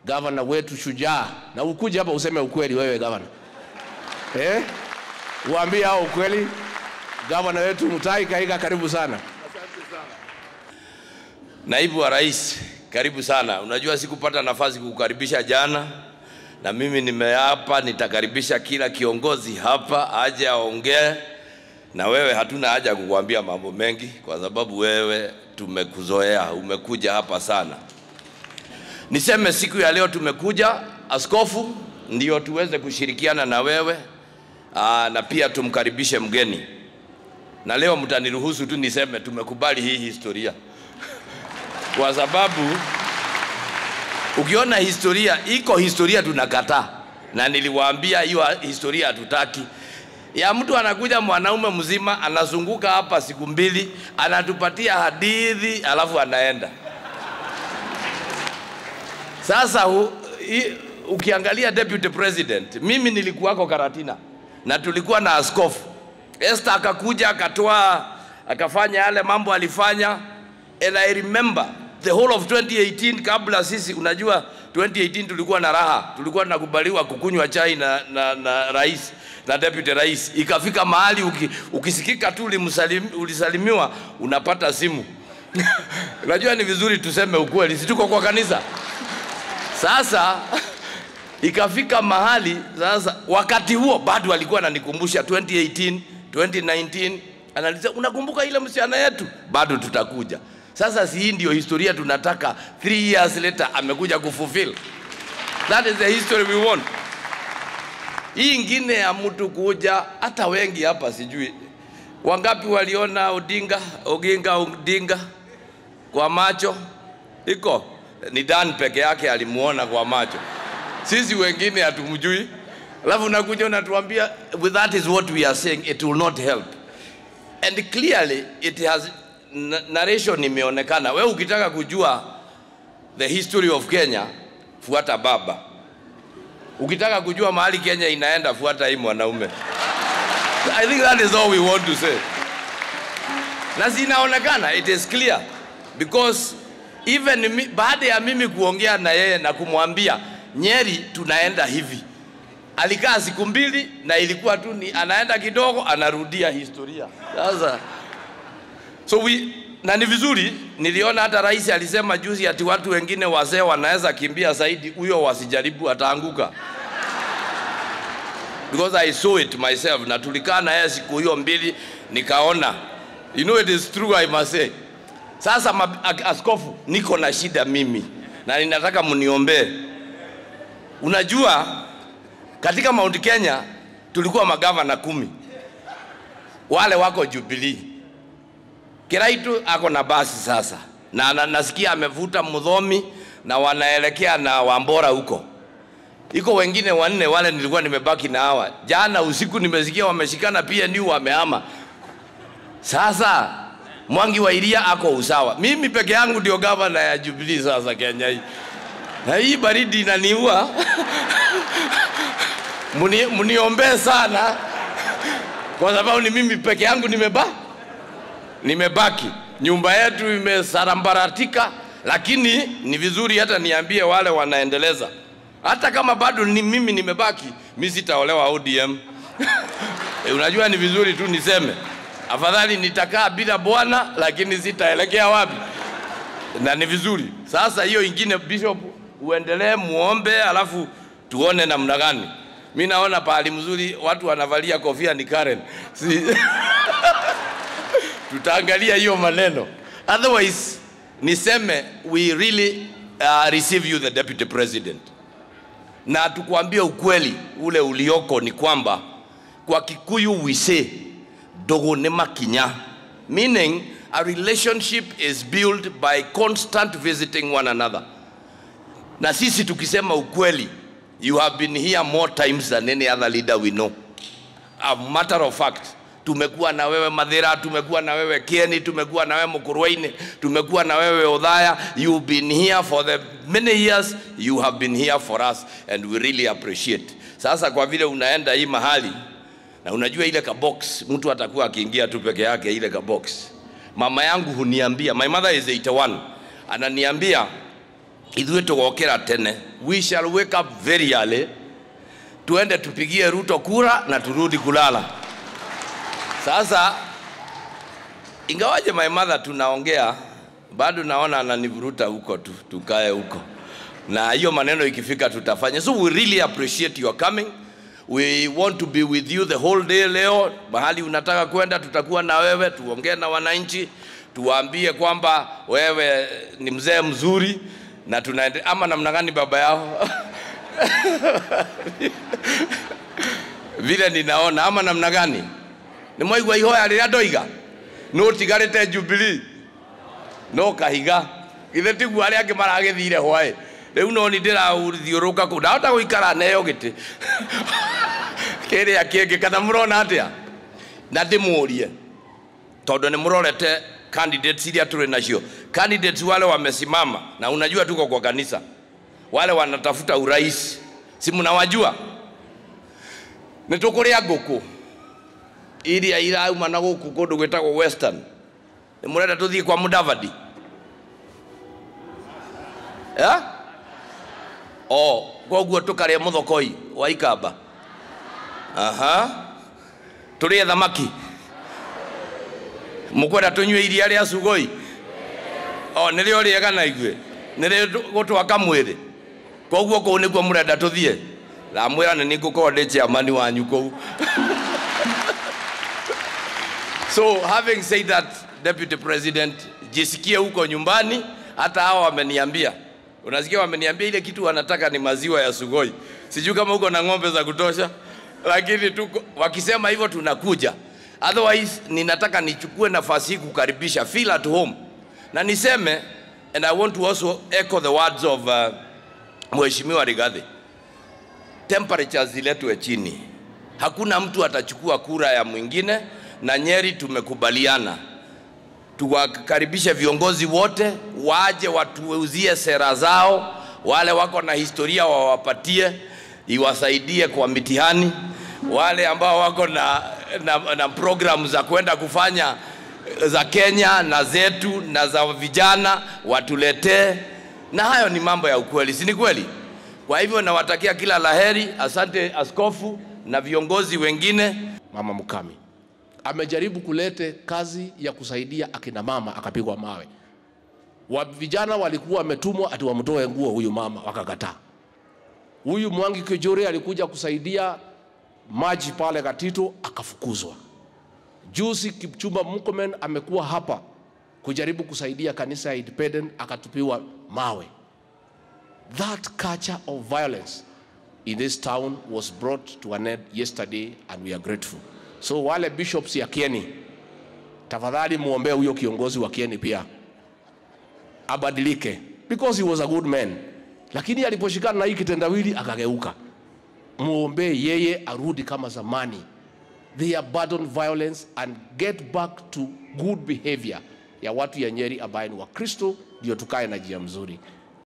gavana wetu shujaa, na ukuje hapa useme ukweli wewe gavana eh? Uambie hao ukweli. Gavana wetu Mutahi Kahiga, karibu sana. Naibu wa Rais, karibu sana. Unajua sikupata nafasi kukukaribisha jana, na mimi nimeapa nitakaribisha kila kiongozi hapa aje aongee na wewe. Hatuna haja ya kukuambia mambo mengi, kwa sababu wewe tumekuzoea, umekuja hapa sana. Niseme siku ya leo tumekuja askofu, ndio tuweze kushirikiana na wewe aa, na pia tumkaribishe mgeni, na leo mtaniruhusu tu niseme tumekubali hii historia kwa sababu ukiona historia iko historia tunakataa, na niliwaambia hiyo historia hatutaki. Ya mtu anakuja mwanaume mzima anazunguka hapa siku mbili, anatupatia hadithi alafu anaenda. Sasa hu, i, ukiangalia deputy president, mimi nilikuwako Karatina na tulikuwa na askofu Esther akakuja akatoa akafanya yale mambo alifanya and I remember the whole of 2018 kabla sisi, unajua 2018 tulikuwa na raha, tulikuwa tunakubaliwa kukunywa chai na, na, na rais na deputy rais. Ikafika mahali uki, ukisikika tu ulimsalim, ulisalimiwa unapata simu unajua ni vizuri tuseme ukweli, si tuko kwa kanisa sasa ikafika mahali sasa, wakati huo bado alikuwa ananikumbusha 2018 2019, analisema unakumbuka ile msichana yetu, bado tutakuja. Sasa si hii ndio historia tunataka, three years later amekuja kufulfill. That is the history we want. Hii ingine ya mtu kuja, hata wengi hapa sijui wangapi waliona Odinga Oginga Odinga kwa macho, iko ni Dan peke yake alimuona kwa macho, sisi wengine hatumjui. Alafu unakuja unatuambia with that is what we are saying it will not help and clearly it has narration imeonekana. Wewe ukitaka kujua the history of Kenya, fuata baba. Ukitaka kujua mahali Kenya inaenda, fuata hii mwanaume. I think that is all we want to say. Na zinaonekana, it is clear because even mi, baada ya mimi kuongea na yeye na kumwambia Nyeri tunaenda hivi, alikaa siku mbili na ilikuwa tu ni anaenda kidogo anarudia historia sasa So we, na ni vizuri, niliona hata rais alisema juzi ati watu wengine wazee wanaweza kimbia zaidi, huyo wasijaribu, ataanguka. Because I saw it myself, na tulikaa na yeye siku hiyo mbili, nikaona you know it is true I must say. Sasa ma, askofu, niko na shida mimi na ninataka mniombee. Unajua, katika Mount Kenya tulikuwa magavana kumi, wale wako Jubilee Kiraitu ako na basi sasa, na, na nasikia amevuta Mudhomi na wanaelekea na Wambora huko. Iko wengine wanne wale nilikuwa nimebaki na hawa. Jana usiku nimesikia wameshikana pia ni wamehama. Sasa Mwangi wa Iria ako usawa, mimi peke yangu ndio gavana ya Jubilee sasa Kenya hii, na hii baridi inaniua Muni, muniombee sana kwa sababu ni mimi peke yangu nimebaki nimebaki, nyumba yetu imesarambaratika, lakini ni vizuri hata niambie wale wanaendeleza, hata kama bado ni mimi nimebaki, mi sitaolewa ODM. E, unajua ni vizuri tu niseme, afadhali nitakaa bila bwana, lakini sitaelekea wapi, na ni vizuri sasa. Hiyo ingine, Bishop, uendelee muombe, alafu tuone namna gani. Mi naona pahali mzuri watu wanavalia kofia ni Karen si tutaangalia hiyo maneno otherwise niseme we really uh, receive you the deputy president na tukuambia ukweli ule ulioko ni kwamba kwa kikuyu we say dogo ne makinya meaning a relationship is built by constant visiting one another na sisi tukisema ukweli you have been here more times than any other leader we know a matter of fact tumekuwa na wewe Madhira, tumekuwa na wewe Kieni, tumekuwa na wewe Mukurweini, tumekuwa na wewe Odhaya. You've been here for the many years, you have been here for us and we really appreciate. Sasa kwa vile unaenda hii mahali na unajua ile kabox, mtu atakuwa akiingia tu peke yake ile kabox. Mama yangu huniambia, my mother is 81, ananiambia ithuĩ tũgokĩra tene we shall wake up very early tuende tupigie ruto kura na turudi kulala sasa ingawaje my mother tunaongea bado naona ananivuruta huko tu, tukae huko na hiyo maneno ikifika tutafanya so we really appreciate your coming we want to be with you the whole day leo mahali unataka kwenda tutakuwa na wewe tuongee na wananchi tuwaambie kwamba wewe ni mzee mzuri na tunaende ama namna gani baba yao vile ninaona ama namna gani nä mwaigua ihoya rä rä a ndoiga no tigarä te jubilii no kahiga githä tiguo arä angä maragä thire hwaä rä u no nä ndä rathiå rå ka kå ndahota gå ikara neo gä tä kä rä a kä ngä kana må rona atä a na ndä må rie tondå nä må rorete candidates iria tå rä nacio candidates wale wamesimama na unajua tuko kwa kanisa wale wanatafuta urais si mnawajua nä tå kå rä a ngå kå iria irauma na gå kå kå ndå gwä tagwo western nä må renda tå thiä kwa mudavadi yeah? o koguo tå karä må thokoi wa ikamba aha tå rä e thamaki må kwenda tå nyue iria rä a cugoi o nä rä o rä ega na igue nä rä gå twaka mwä rä koguo kå u nä kuo må renda tå thiä ramwä ra nä nä ngå korwo ndä ciamani wanyu kå u so having said that deputy president jisikie huko nyumbani hata hawa wameniambia unasikia wameniambia ile kitu wanataka ni maziwa ya sugoi sijui kama huko na ng'ombe za kutosha lakini tuko, wakisema hivyo tunakuja otherwise ninataka nichukue nafasi hii kukaribisha feel at home na niseme and i want to also echo the words of uh, mheshimiwa rigathi temperatures ziletwe chini hakuna mtu atachukua kura ya mwingine na nyeri tumekubaliana tuwakaribishe viongozi wote waje watuuzie sera zao wale wako na historia wawapatie iwasaidie kwa mitihani wale ambao wako na, na, na programu za kwenda kufanya za Kenya na zetu na za vijana watuletee, na hayo ni mambo ya ukweli, si ni kweli? Kwa hivyo nawatakia kila laheri. Asante askofu na viongozi wengine. Mama Mukami amejaribu kulete kazi ya kusaidia akina mama, akapigwa mawe. Wa vijana walikuwa wametumwa ati wamtoe nguo huyu mama, wakakataa. Huyu Mwangi Kijuri alikuja kusaidia maji pale Gatito, akafukuzwa. Juzi Kipchumba Murkomen amekuwa hapa kujaribu kusaidia kanisa ya Independent, akatupiwa mawe. That culture of violence in this town was brought to an end yesterday and we are grateful. So wale bishops ya Kieni, tafadhali muombee huyo kiongozi wa Kieni pia abadilike because he was a good man, lakini aliposhikana na hii kitendawili akageuka. Muombee yeye arudi kama zamani, they abandon violence and get back to good behavior ya watu ya Nyeri ambaye ni Wakristo, ndio tukae na njia mzuri.